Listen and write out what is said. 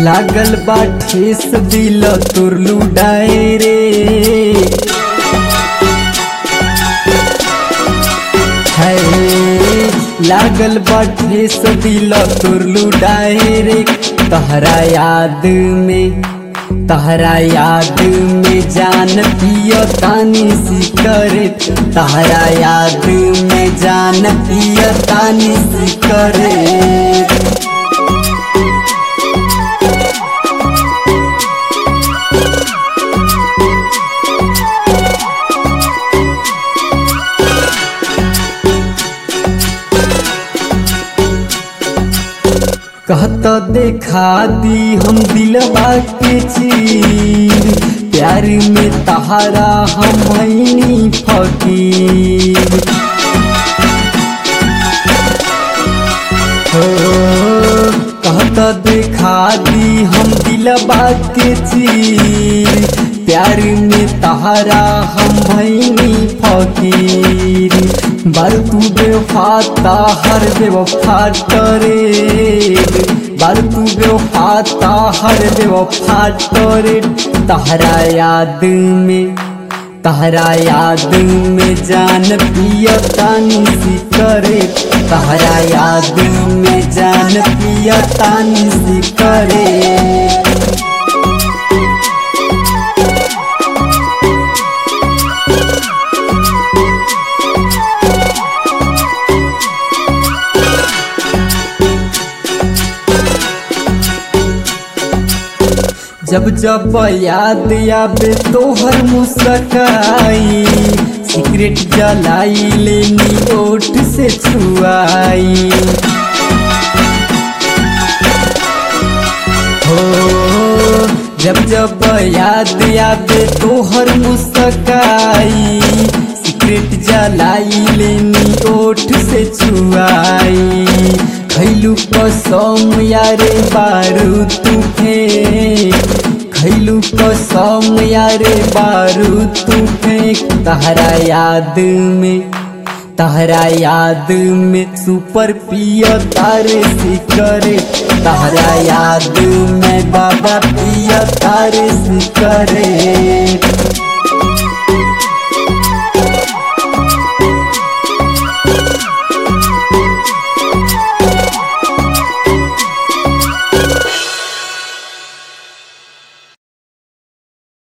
लागल बा ठेस दिल तोर लुडाए रे है लागल बा ठेस दिल तोर लुडाए रे तहरा याद में तहरा याद में जान पियो तानी सिकरे तहरा याद में जान पियो तानी सिकरे कहत देखा दी हम दिलवा के चीर प्यार में तहारा हम भैनी फकीर हो कहत देखा दी हम दिलवा के चीर प्यार में तहारा हम भैनी फकीर बार तू बेवफाता हर बेवफा टरे बार तू बेवफाता हर बेवफा टरे तहरा याद में तहरा याद में जान पिया तानी सी करे तहरा याद में जान पिया तानी सी करे जब जब याद आवे तोहर मुस्काई सिगरेट जलाई लेनी ओठ से छुआई हो जब जब याद आवे तोहर मुस्काई सिगरेट जलाई लेनी ओठ से छुआई खैलू कसम यारे बारू तू फेंक खैलू कसम यारे बारू तू फेंक तहरा याद में तहरा याद में सुपर पिया तारे सिकरे तहरा याद में बाबा पिया तारे सिकरे